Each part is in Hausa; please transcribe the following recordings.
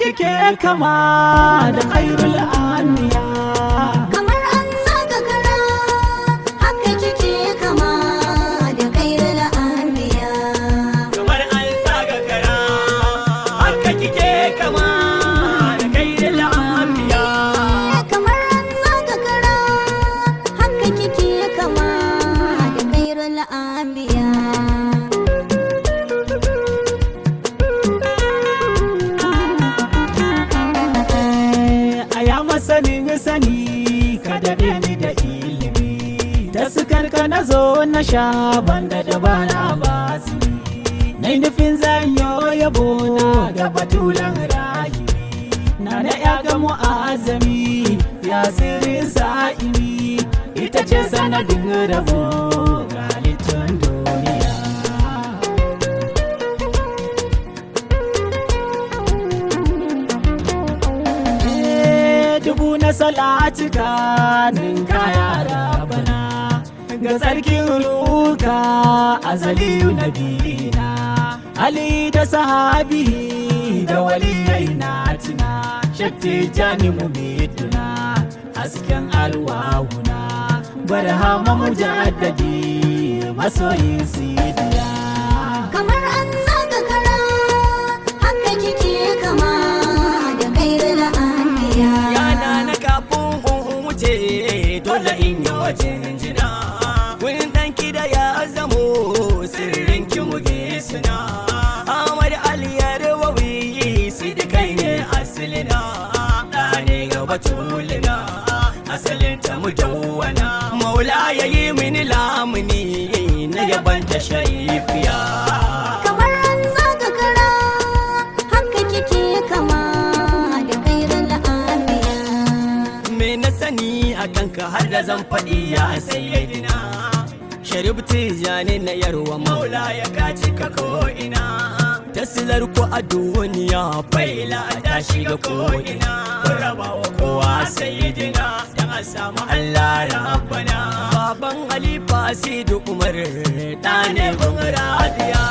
kike kama da khairul anbiya kamar an saka kara haka kike kama da kairul anbiya kamar an saka kara haka kike kama da khairul anbiya kamar an saka kara haka kike kama da kairul anbiya a ya masanin sani ka daɗe ni da ilimi ta sukar ka na zo na sha banda da bana ba na yi nufin zanyo yabo na ga batulan rayu na da ya ga mu'azami ya sirrin sa'imi ita ce sanadin rabo ga littun duniya Eh, dubu na salatika nin kaya rabana ga sarkin ruka azaliyu na bina ali da sahabi da waliyai na tina shakti jani mu miduna hasken alwahuna barhama mujaddadi masoyin sidiya kamar an saka kara haka kike kama da kairul anbiya yana na kafin in wuce dole in yi wajen jina wurin ɗanki da ya zamo sirrin ki mu suna Ahmad Ali ya rawawi sai da kai ne asalina da ne ga batulina asalin ta mu dawwana maula ya yi mini lamuni na yabanta sharifiya kamar an saka kara haka kike kama da kairul anbiya me na sani a kanka har da zan faɗi ya sayyidina sharif tijani na yarwa maula ya kaci ka ko'ina tasilar ku a duniya faila ta shiga ko'ina kun raba wa kowa sayyidina dan a samu Allah rabbana baban halifa sidu umar ɗane gun radiya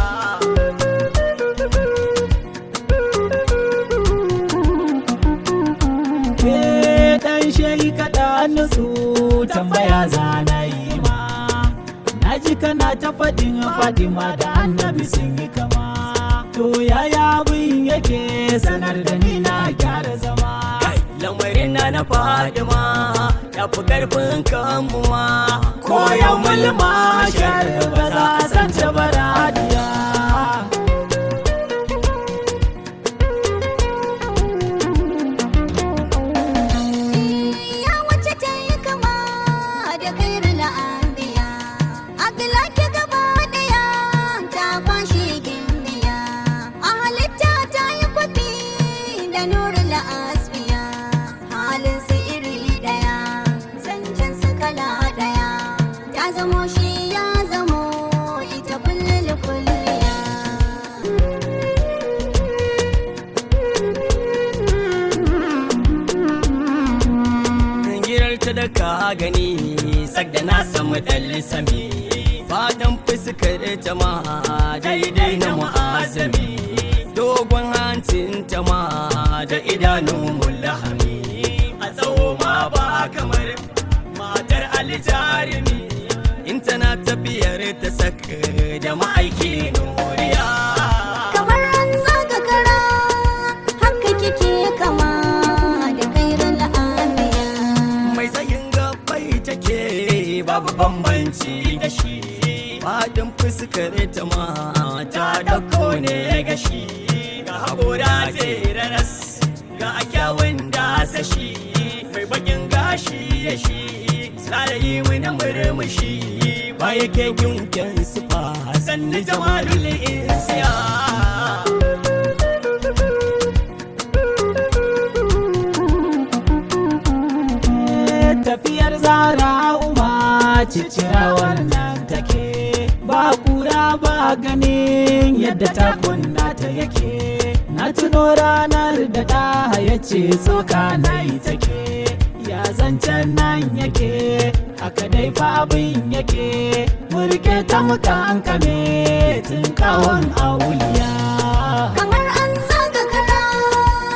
ke dan shayi kaɗa nutsu tambaya zana yi ma na ji kana ta faɗin fadima da annabi sun yi kama to yaya abin yake sanar da ni na gyara zama Kai, lamarin na na fadima ya fi karfin kanmu ma ko yau mulma shar ba za a san ta baradiya ya wace ta yi kama da kairul anbiya aglaki gaba daya ta kwashe gimbiya a halitta ta yi kwafi da nurul asbiya halin su iri daya zancen su kala daya ta zamo shi ya zamo ita kullum kulliya girar ta da ka gani sak da na samu dalli sami fatan fuskar ta ma daidai na mu'azami dogon hancin ta ma da idanun mulahami a tsawo ma ba kamar matar aljarimi in tana tafiyar ta saka da ma'aiki nuriya kamar an zaga kara haka kike kama da kairul anbiya mai tsayin gabai take babu bambanci da shi fadin fuskar ta ma ta dauko ne ga shi ga haƙora raras ga kyawun dasa shi mai bakin gashi ya shi tsarayi wani murmushi ba yake yunkin sufa sannu jamalul insiya tafiyar zara uma cicirawar nan take ba kura ba ganin yadda ta kunna ta yake na tuno ranar da ta hayace tsoka na yi take ya zancen nan yake haka dai fa abin yake murke ta muka an kame tun kawon auliya kamar an zaga kara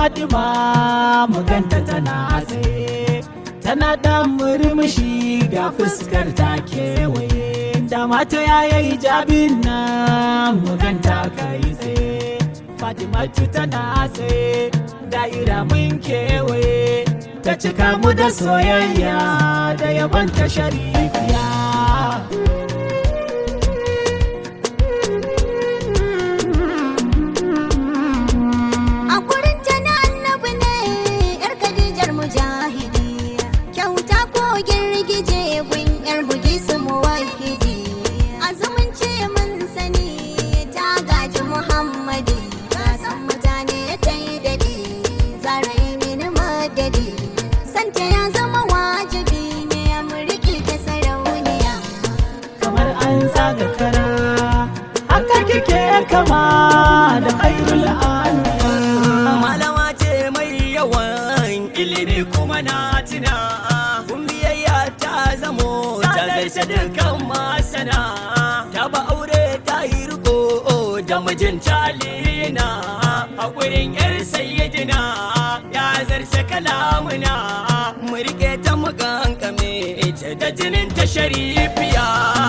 Fatima mu ganta tana tsaye tana dan murmushi ga fuskar ta kewaye da mata yayi jabin nan mu ganta kai tsaye Fatima tana tsaye da'ira mun kewaye ta cika mu da soyayya da yabon ta sharifiya A gurin ta na annabi ne, ‘yar Khadijar mujahidi. Kyauta ko girgije gun ‘yar Bugisu muwahidi. Azumunci mun sani ta gaji Muhammadi. Ka san mutane ta yi daɗi, zara yi mini madadi. Santa ya zama wajibi ne mu riƙe ta sarauniya. kamar an zaga kara haka kike kama da khairul anbiya malama ce mai yawan ilimi kuma na tuna kun biyayya ta zamo ta zarce dukkan masana ta ba aure ta yi riko da mijin talina a gurin yar sayyidina ya zarce kalamuna mu rike ta mu kankame ita da jinin ta sharifiya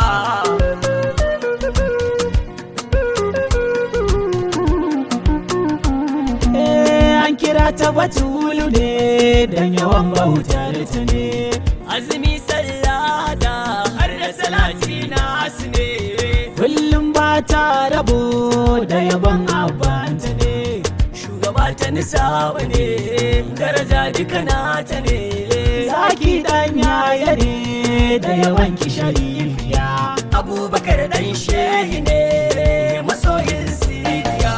Eh, an kira ta batulu ne dan yawan bautar ta ne azumi sallada har da salati nasu ne kullum ba ta rabo da yaban abanta ne shugaba ta nisaba ne daraja duka nata ne zaki dan yaya ne da yawan ki sharifiya abubakar dan shehi ne masoyin siriya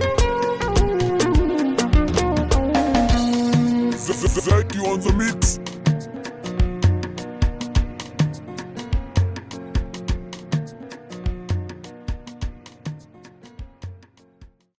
Zaki on the mix.